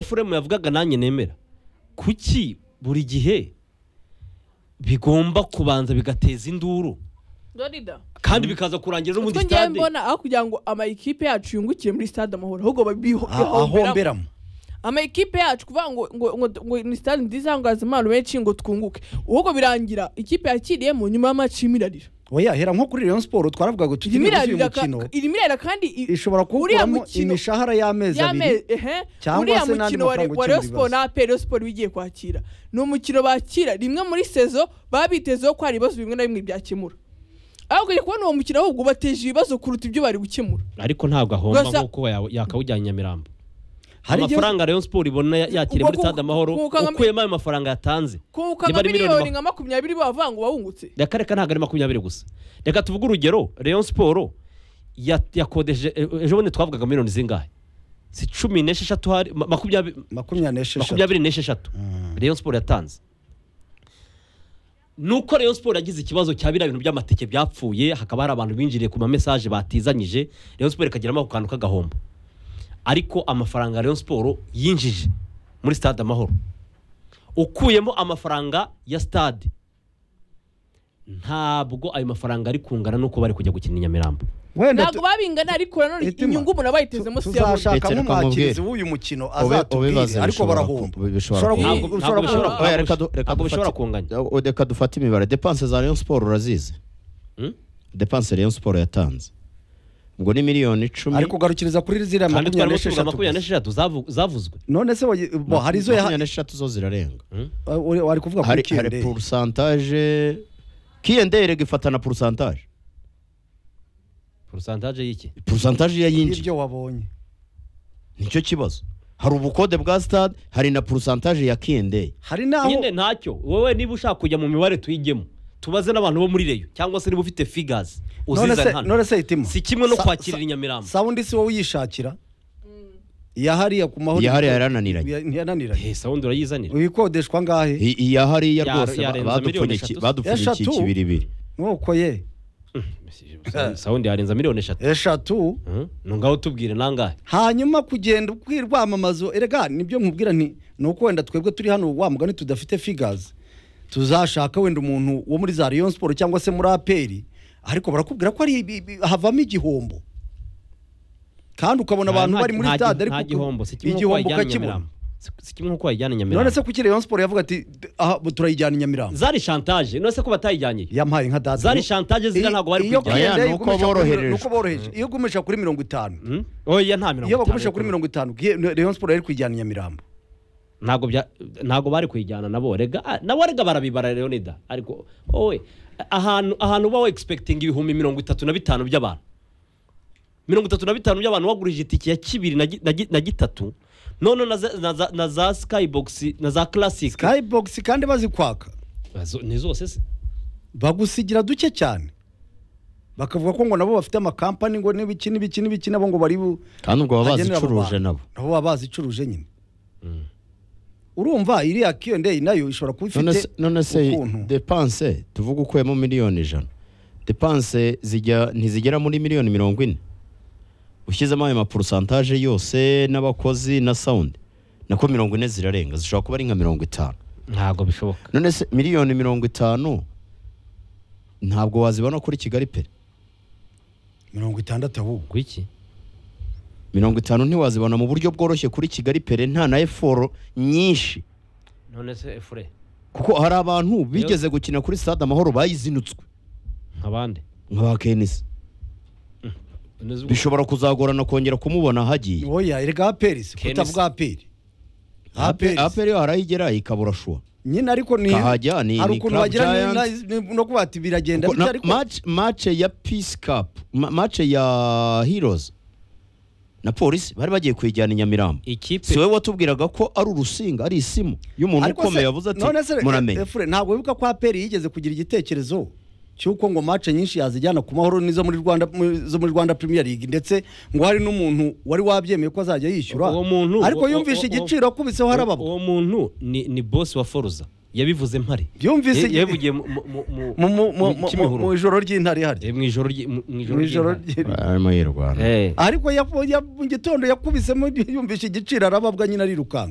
efuremu yavugaga nanjye nemera kuki buri gihe bigomba kubanza bigateza induru dorida kandi bikaza kurangira no muri utwo ngewe sitade mbona aho kugira ngo amakipe yacu yungukire muri stade amahoro ahubwo babihomberamo ahomberamo amakipe yacu kuvuga ngo ngo ngo ngo ni stade nziza ngo haze impano menshi ngo twunguke ahubwo birangira ikipe yakiriyemo nyuma y'amaci imirarira oya hera nko kuri rayon siporo twaravuga ngo tujye uyu imirarira ka- mukino iri mirarira kandi i- ishobora uriya kuwukuramo mukino imishahara y'amezi abiri y'ame- ehe cyangwa uriya se n'andi mukino wa mafaranga wa ukemura Rayon Sport ibibazo. na APR Rayon Sport bigiye kwakira ni umukino bakira rimwe muri sezo baba bitezeho ko hari ibibazo bimwe na bimwe byakemura aho ugiye kubona uwo mukino ahubwo ubateje ibibazo kuruta ibyo bari gukemura ariko ntabwo ahomba Gusa- nk'uko ya- yakawujyanye Nyamirambo hari igihe amafaranga rayon siporo ibona ya- yakira muri Ubwo ku- stade amahoro ku- ku- ukuyemo ayo mafaranga yatanze kunguka Niba nka ari miliyoni miliyoni ma- nka makumyabiri bavuga ngo wawungutse reka reka ntabwo ari makumyabiri gusa reka tuvuge urugero rayon siporo ya- yakodeje e- ejo bundi twavugaga miliyoni zingahe si cumi n'esheshatu hari ma- makumyabiri makumyabiri n'esheshatu makumyabiri n'esheshatu rayon siporo yatanze nuko rayon siporo yagize ikibazo cya biriya bintu by'amatike byapfuye hakaba hari abantu binjiriye ku mamesaje batizanyije rayon siporo ikagiramo ako kantu k'agahombo ariko amafaranga rayon siporo yinjije muri stade amahoro ukuyemo amafaranga ya stade ntabwo ayo mafaranga ari kungana n'uko bari kujya gukina i nyamirambo wenda ntabwo babingana ariko nanone Itima, inyungu umuntu aba yitezemo si iyabonye tuzashaka Ndetse reka nk'umwakirizi mubwire. w'uyu mukino Ube- ubibaze azatubwire ariko bishobora barahomba ku- bishobora Ushobora ku- ntabwo ku- ntabwo ushobora ku- bishobora Oya, reka du- ntabwo reka bishobora dufate- kunganya o- reka dufate imibare depanse za rayon siporo urazizi Hmm? depanse rayon siporo yatanze ubwo ni miliyoni icumi ariko ugarukiriza kuri ziriya kandi makumyabiri twarimo tuvuga makumyabiri n'esheshatu gusa. n'esheshatu zavu- zavuzwe none se wayi- bo, hari izo yaha- makumyabiri n'esheshatu zo zirarenga Uh, uri- wari kuvuga hari kuri hari kiyende porusantaje kiyendere gifata na porusantaje porusantaje y'iki porusantaje iyo yinjiye ibyo wabonye nicyo kibazo hari ubukode bwa stade hari na porusantaje ya kiyendere hari n'aho nyine ntacyo wowe niba ushaka kujya mu mibare tuyigemo tubaze n'abantu bo muri reyo cyangwa se niba ufite figazi none se uzizane hano none se itima si kimwe no Sa- kwakirira sa- inyamirambo sawundi si wowe uyishakira iya hariya ku mahoro iya hariya yarananiranye Ya- ntiyananiranye Eh, sawundi urayizanira ibikodeshwa ngahe I- iya hariya Ya- rwose yarenze ba- miliyoni badupfunyiki- eshatu. badupfunyikiye Eshatu? ikibiribiri nuko ye sawundi yarenza miliyoni eshatu eshatu Hmm? ni ngaho tubwire nangahe hanyuma kugenda ubwira rwamamazo erega nibyo nkubwira nti ni uko wenda twebwe turi hano wa mugani tudafite figazi tuzashaka wenda umuntu wo muri za rayon siporo cyangwa se muri aperi ariko barakubwira ko ari ibi- ibi- havamo igihombo kandi ukabona abantu bari muri Nta- stade nta ariko gihombo si kimwe nk'uko igihombo wayijyana i ukakibona nyamirambo Si- si kimwe nk'uko wayijyana i none se nyamirambo kuki rayon siporo yavuga ati "D- aha bu- turayijyana i nyamirambo zari shantaje none se ko batayijyanye yampaye nka data zari shantaje ziriya ntabwo bari iyo kujyana kujyana. kugenda Oya, nuko boroherejwe. nuko boroheje iyo ugumisha kuri mirongo itanu oya nta mirongo iyo itanu bagumisha yo kuri kunywa. mirongo itanu Ge- rayon siporo yari kuyijyana i nyamirambo ntabwo bya ntabwo bari kuyijyana nabo rega ah, nabo rega barabibara leonida ariko wowe ahantu ahantu uba wegispekitinga ibihumbi mirongo itatu na bitanu by'abantu mirongo itatu na bitanu by'abantu wagurije itike ya kibiri na gi- na gi- na gitatu none na za- na za- na za sikayibogisi na za karasike skybox kandi bazikwaka ni zose se bagusigira duke cyane bakavuga ko ngo nabo bafite amakampani ngo n'ibiki n'ibiki n'ibiki nabo ngo bari bu- kandi ubwo baba agenera abo bazicuruje bantu. nabo nabo baba bazicuruje nyine urumva iriya kiyondeyi nayo ishobora kuba none ifite se- none se ukuntu depanse tuvuge ukuyemo miliyoni ijana depanse zijya ntizigera muri miliyoni mirongo ine ushyizemo ayo maporusantaje yose n'abakozi na sawundi nako mirongo ine zirarenga zishobora kuba ari nka mirongo itanu ntabwo bishoboka none se miliyoni mirongo itanu ntabwo wazibona kuri kigali pe mirongo itandatu ahubwo kuki mirongo itanu ntiwazibona mu buryo bworoshye kuri kigali pere nta na eforo nyinshi none se efure kuko hari abantu bigeze gukina kuri stade amahoro bayizinutswe nk'abandi nk'aba kenisi bishobora kuzagorana kongera kumubona hagiye oya erega aperisi Kenisi. kutavuga aperi aperi aperi harayigera ikabura shuwa nyine ariko ni Kahajya, ni- hari ni ukuntu Club wagira ni- Giants. ni- no kuba ati biragenda Kuko bityo na- ariko match- match ya peace cup ma- match ya heroes na polisi bari bagiye kuyijyana i nyamirambo si ikipe wowe watubwiraga ko ari urusinga ari isimu y'umuntu Ariko ukomeye se- yavuze ati none se reka- muramenye Efure, ntabwo wibuka ko aperi yigeze kugira igitekerezo cy'uko ngo mace nyinshi yazijyana ku mahoro n'izo muri rwanda mu- zo muri rwanda premier league ndetse ngo hari n'umuntu wari wabyemeye ko azajya yishyura Uwo muntu- ariko uwo- yumvishe uwo- uwo- igiciro akubiseho harababwa uwo muntu ni ni bosi wa foruza yabivuze mpare Yumvise- Ya- yabivugiye mu- mu- mu- mu- mu- mu- mu- mu mu- Kimihurura. mu ijoro ry'intare hari Eh, mu ijoro ryi- mu- mu mu ijoro ry'inka. ry'intare arimo yirwana Eh. ariko ya- ya- mu gitondo yakubisemo yumvishe igiciro arababwa nyine arirukanka